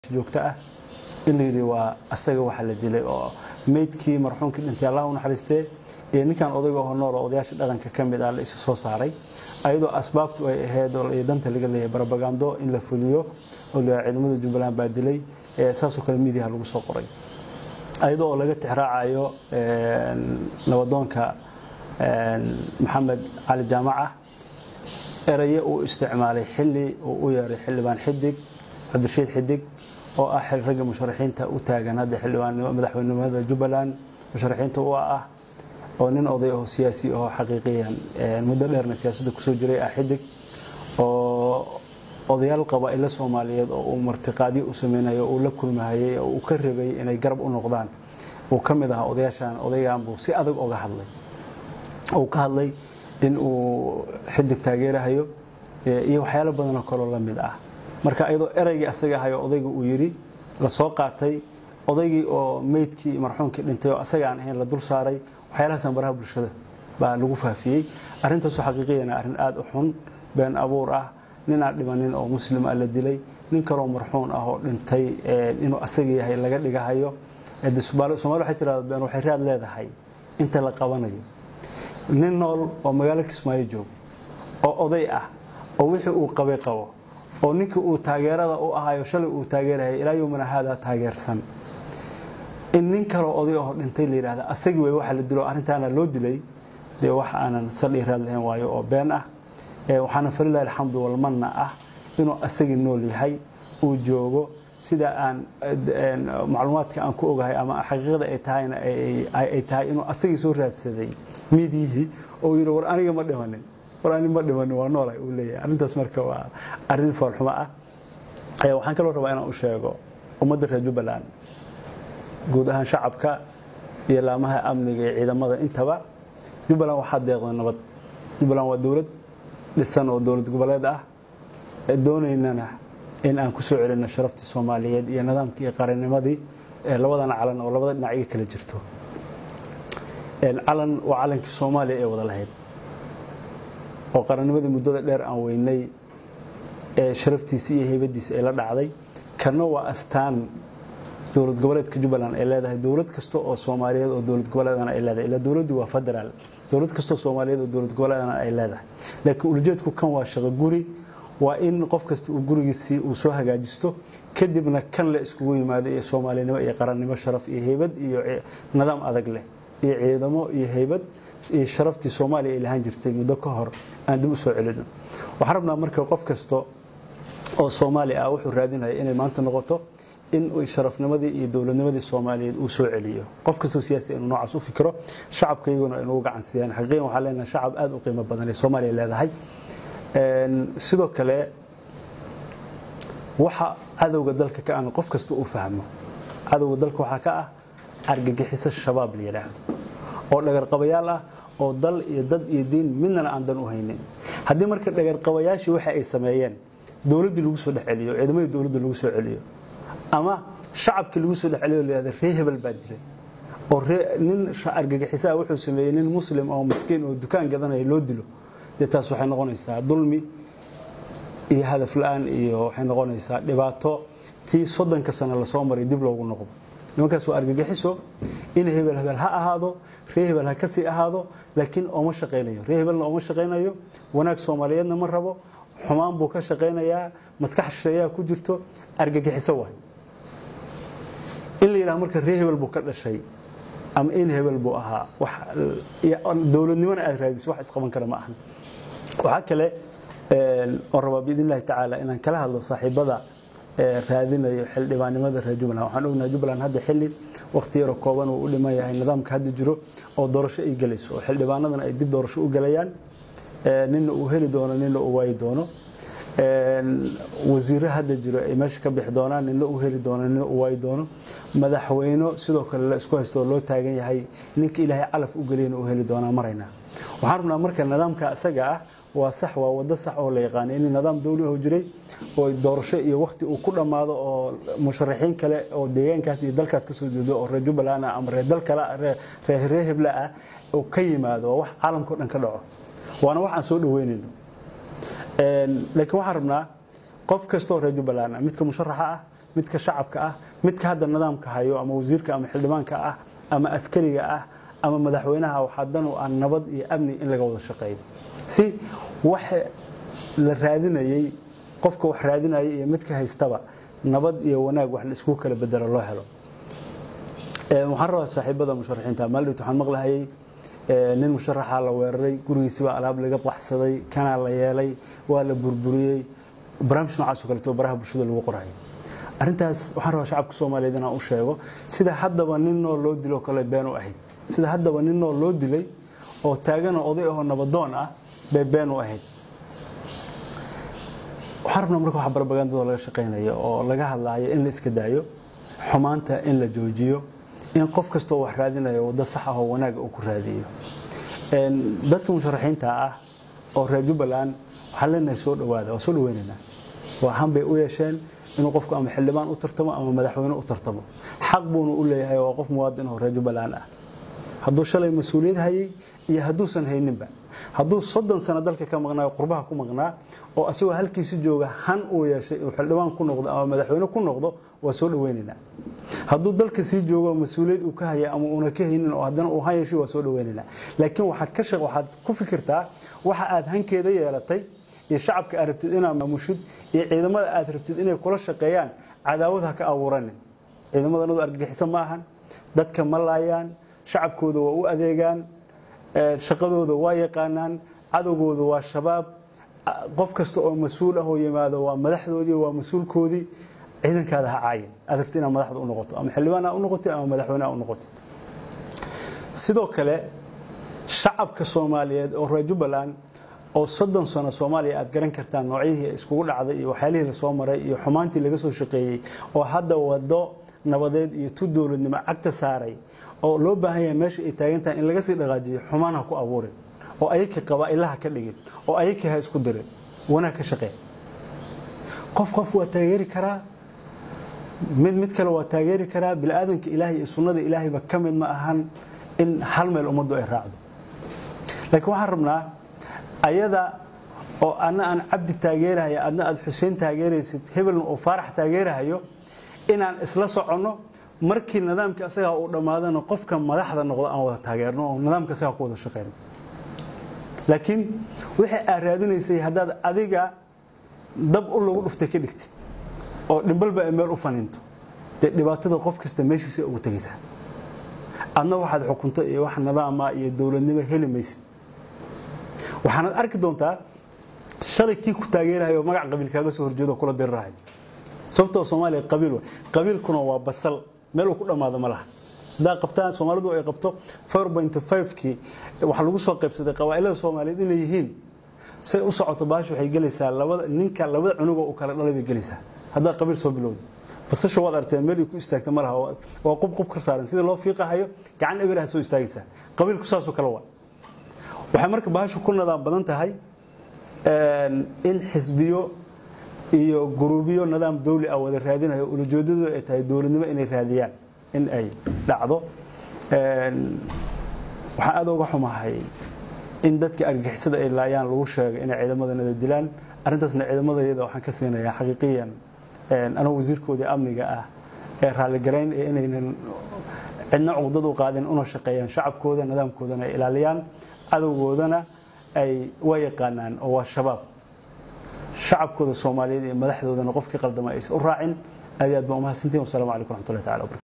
joogto ah in la yidhi waa asaga waxa la dilay oo meydkii marxuumkii dhintay allah u naxariistee iyo ninkan odayga oo nool oo odayaasha dhaqanka ka mid ah la isu soo saaray ayadoo asbaabtu ay ahayd oo danta laga leeyahay barabagando in la fuliyo oo la ciidamada jubbaland baa dilay saasoo kale miidiyaha lagu soo qoray ayadoo oo laga tixraacayo nabadoonka maxamed cali jaamaca eraye uu isticmaalay xili uu u yeeray xildhibaan xidig cabdirashiid xidig oo ah ragga musharaxiinta u taagan hadda xildhibaan madaxweynenimada jubbaland musharaxiinta u ah oo nin oday oo siyaasi oo xaqiiqiyan muddo dheerna siyaasadda kusoo jiray ah xidig oo odayaal qabaa'ilo soomaaliyeed oo uu martiqaadyo u sameynayo uu la kulmahayay oo uu ka rabay inay garab u noqdaan uu ka mid ahaa odayaashan odaygan buu si adag oga hadlay uu ka hadlay in uu xidig taageerahayo iyo waxyaalo badanoo kaloo la mid ah marka iyadoo eraygii asaga ahayo odayga uu yidhi la soo qaatay odaygii oo meydkii marxuumkii dhintay oo asaga aan ahayn la dul saaray waxyaalahaasaan baraha bulshada baa lagu faafiyey arrintaasoo xaqiiqiyana arrin aada u xun been abuur ah nin aan dhimanin oo muslim ah la dilay nin kaloo marxuun ah oo dhintay inuu asaga yahay laga dhigahayo somaali waxay tirahda been waxay raad leedahay inta la qabanayo nin nool oo magaalo kismaayo joogo oo oday ah oo wixii uu qabay qabo oo ninkii uu taageerada u ahayo shalay uu taageeraya ilaa yowmina haada taageersan in nin kaloo oday oo dhintay la yidhahda asagii way waxa la dilo arrintaana loo dilay dee wax aanan saldhii raad lahayn waayo oo been ah waxaana falilahi alxamdu walmanna ah inuu asagii nool yahay uu joogo sida aan macluumaadka aan ku ogahay ama xaqiiqada ay tahayna ay tahay inuu asagii soo raadsaday miidiyihii oo yidhi war aniga ma dhimanin war ani ma dhimanin waa noolay uu leeyahay arrintaas marka waa arrin foolxumo ah waxaan kaloo rabaa inaan u sheego ummadda reer jubbaland guud ahaan shacabka iyo laamaha amniga iyo ciidamada intaba jubbaland waxaa deeqda nabad jubbaland waa dowlad dhisan oo dowlad goboleed ah doonaynana in aan ku soo celinno sharaftii soomaaliyeed iyo nidaamkii iyo qarannimadii labadana calan oo labada dhinac iga kala jirto calan waa calankii soomaaliya ee wada lahayd oo qarannimadii muddada dheer aan weynay ee sharaftiisa iyo heybadiisa ay la dhacday kana waa astaan dowlad goboleedka jubbaland ay leedahay dowlad kasta oo soomaaliyeed oo dowlad goboleedana ay leedahay ilaa dowladdu waa federaal dowlad kastoo soomaaliyeed oo dowlad goboleedana ay leedahay laakiin ulajeedku kan waa shaqo guri waa in qof kasta uu gurigiisii uu soo hagaajisto kadibna kan la iskugu yimaado iyo soomaalinimo iyo qarannimo sharaf iyo heybad iyo nidaam adag leh iyo ciidamo iyo heybad iyo sharaftii soomaaliya ay lahaan jirtay muddo ka hor aan dib u soo celino waxaan rabnaa marka qof kasta oo soomaali ah wuxuu raadinaya inay maanta noqoto in sharafnimadii iyo dowladnimadii soomaaliyeed uu soo celiyo qof kastoo siyaasi inuu noocaas u fikiro shacabka iyaguna inugu gacan siiyaan xaqiiqan waxaan leenahay shacab aada u qiimo badan ee soomaaliya leedahay sidoo kale waxa cadowga dalka ka aan qof kasta u fahmo cadowga dalka waxaa ka ah argagixiso shabaab la yidhaahdo oo dhagarqabayaal ah oo dal iyo dad iyo diin midnana aan dan u haynin haddii marka dhagarqabayaashii waxa ay sameeyeen dowladdii lagu soo dhex celiyo ciidamadii dowladda lagu soo celiyo ama shacabkii lagu soo dhex celiyo layihahda ree hebel baa dilay oo nin argagixisaa wuxuu sameeyey nin muslim oo maskiin oo dukaan gadanaya loo dilo dee taas waxay noqonaysaa dulmi iyo hadaf la-aan iyo waxay noqonaysaa dhibaato tii soddonka sano lasoo maray dib loogu noqdo nimankaas waa argagixiso in hebel hebel ha ahaado ree hebel ha kasii ahaado laakiin ooma shaqaynayo ree hebelna ooma shaqaynayo wanaag soomaaliyeedna ma rabo xumaan buu ka shaqaynayaa maskax shisheeyaa ku jirto argagixiso waay in la yidhaha marka ree hebel buu ka dhashay ama in hebel buu ahaa dowladnimona aad raadiso wax isqaban kara ma ahan waxaa kale oon rabaa biidn illahi tacaala inaan kala hadlo saaxiibada raadinayo xildhibaannimada reer jubbaland waxaan ognahay jubbaland hadda xilli wakhti yaro kooban uu u dhiman yahay nidaamka hadda jiro oo doorasho ay gelayso oo xildhibaanadana ay dib doorasho u gelayaan nina uu heli doono nina uu waayi doono wasiiro hadda jiro ay meesha ka bixi doonaan nina uu heli doono nina uu waayi doono madaxweyno sidoo kale la isku haysto oo loo taagan yahay ninka ilaahay calaf u geliyana uu heli doonaa maraynaa waxaan rabnaa marka nidaamka isaga ah waa sax waa wado sax oo la yaqaano in nidaam dawli oo jiray oo doorasho iyo wakhti uu ku dhammaado oo musharaxiin kale oo deegaankaas iyo dalkaas ka soo jeedo oo reer jubbaland ah ama reer dal kale reer reer hebla ah oo ka yimaado waa wax caalamka o dhan ka dhaco waana wax aan soo dhaweynayno laakiin waxaan rabnaa qof kasta oo reer jubbaland ah midka musharaxa ah midka shacabka ah midka hadda nidaamka hayo ama wasiirka ama xildhibaanka ah ama askariga ah ama madaxweynaha waxaa dan u ah nabad iyo amni in laga wada shaqeeyo si waxa la raadinayey qofka wax raadinaya iyo midka haystaba nabad iyo wanaag wax la isku kala bedelo loo helo waxaan rabaa saaxiibada musharaxiinta maaldhowt waxaan maqlahayay nin musharaxa la weeraray gurigiisibaa alaab laga baxsaday kanaa la yeelay waa la burburiyey barnaamij noocaas oo kaleeto baraha bulshada lagu qorayo arrintaas waxaan rabaa shacabka soomaaliyeed inaan u sheego sida haddaba nin nool loo dilo kale been u ahayd sida haddaba nin nool loo dilay oo taaganoo oday ahoo nabadoon ah bay been u ahayd waxaan rabnaa marka wax barbagandadoo laga shaqaynayo oo laga hadlaayo in la iska daayo xumaanta in la joojiyo in qof kastoo wax raadinayo waddo sax ah oo wanaaga uu ku raadiyo dadka musharaxiinta ah oo reer jubbaland waxaan leenahay soo dhawaada waa soo dhaweynaynaa waa han bay u yeesheen inuu qofku ama xildhibaan u tartamo ama madaxweyne u tartamo xaq buuna u leeyahay waa qof muwaadin oo reer jubbaland ah hadduu shalay mas-uuliyad hayay iyo hadduusan hayninba hadduu soddon sano dalka ka maqnaayo qurbaha ku maqnaa oo asagoo halkiisi jooga han uu yeeshay uu xildhibaan ku noqdo ama madaxweyne ku noqdo waa soo dhaweynaynaa hadduu dalka sii joogo mas-uuliyad uu ka haya ama uuna ka haynin oo haddana uu han yeeshay waa soo dhaweynaynaa laakiin waxaad ka shaq waxaad ku fikirtaa waxa aad hankeeda yeelatay iyo shacabka aad rabtid inaad maamushid iyo ciidamada aad rabtid inay kula shaqeeyaan cadaawad ha ka abuuranin ciidamadannadu argagixiso ma ahan dadka ma laayaan shacabkooda waa u adeegaan shaqadooda waa yaqaanaan cadowgooda waa shabaab qof kasta oo mas-uul ah oo yimaado waa madaxdoodii waa mas-uulkoodii ciidankaada ha caayin aad rabtid inaad madaxda u noqoto ama xildhibaan ha u noqotid ama madaxweyne ha u noqotid sidoo kale shacabka soomaaliyeed oo reer jubbaland oo soddon sano soomaaliya aad garan kartaan noocyadii iskugu dhacday iyo waxyaalihii lasoo maray iyo xumaantii laga soo shaqeeyey oo hadda wado nabadeed iyo tu dowladnimo cagta saaray oo loo baahan yahay meesha ay taagan tahay in laga sii dhaqaajiyo xumaan ha ku abuurin oo ayakii qabaa'ilaha ka dhigin oo ayakii ha isku dirin wanaag ka shaqee qof qof waa taageeri karaa mid mid kale waa taageeri karaa biniaadanka ilaahay iyo sunnada ilaahayba ka mid ma ahan in hal meel ummaddu ay raacdo laakiin waxaan rabnaa ayada oo adna aan cabdi taageerahayo adna aad xuseen taageeraysid hebelna oo faarax taageerahayo inaan isla soconno markii nidaamkii asagaa uu dhammaadana qofka madaxda noqdo aan wada taageerno oo nidaamka asagaa ku wada shaqeyno laakiin wixii aad raadinaysay haddaad adiga dab u lagu dhuftay ka dhigtid oo dhimbalba ay meel u faniinto dee dhibaatada qof kasta meeshiisa ugu tegaysaa adna waxaad xukunto iyo wax nidaama iyo dowladnimo heli maysid waxaanaad arki doontaa shalay kii ku taageerahayo magac qabiil kaaga soo horjeedo kula dirirahay sababtoo soomaaliya qabiil wa qabiilkuna waa basal meel uu ku dhammaado ma laha haddaa qabtaan soomaalidu ay qabto kii waxaa lagu soo qaybsaday qabaa'ilada soomaaliyeed inay yihiin say u socoto baasha waxay gelaysaa labada ninka labada cunugoo u kala dhalay bay gelaysaa haddaa qabiil soo bilowda basasha waad arteen meel ay ku istaagta ma laha waa qubqub ka saaran sida loo fiiqahayo gacan eber aad soo istaagaysaa qabiilku saasoo kale waa waxay marka baashu ku nadaam badan tahay in xisbiyo iyo guruubiyo nidaam dawli ah wada raadinayo ulajeedadu ay tahay dowladnimo inay raadiyaan in ay dhacdo waxaan aad uga xumahay in dadka argixisada ay laayaan lagu sheegay inay ciidamadanada dilaan arrintaasna ciidamadayada waxaan ka siinayaa xaqiiqiyan anoo wasiirkoodii amniga ah ee raalligarayn ee inaynan cidna cuqdad u qaadin una shaqeeyaan shacabkooda nidaamkoodana ay ilaaliyaan cadowgoodana ay waa yaqaanaan oo waa shabaab shacabkooda soomaaliyeed iyo madaxdoodana qofkii qaldama aysan u raacin aad iyo aad baan umahadsantihin wasalaamu calaykum raxmatullahi tacala wabarakatu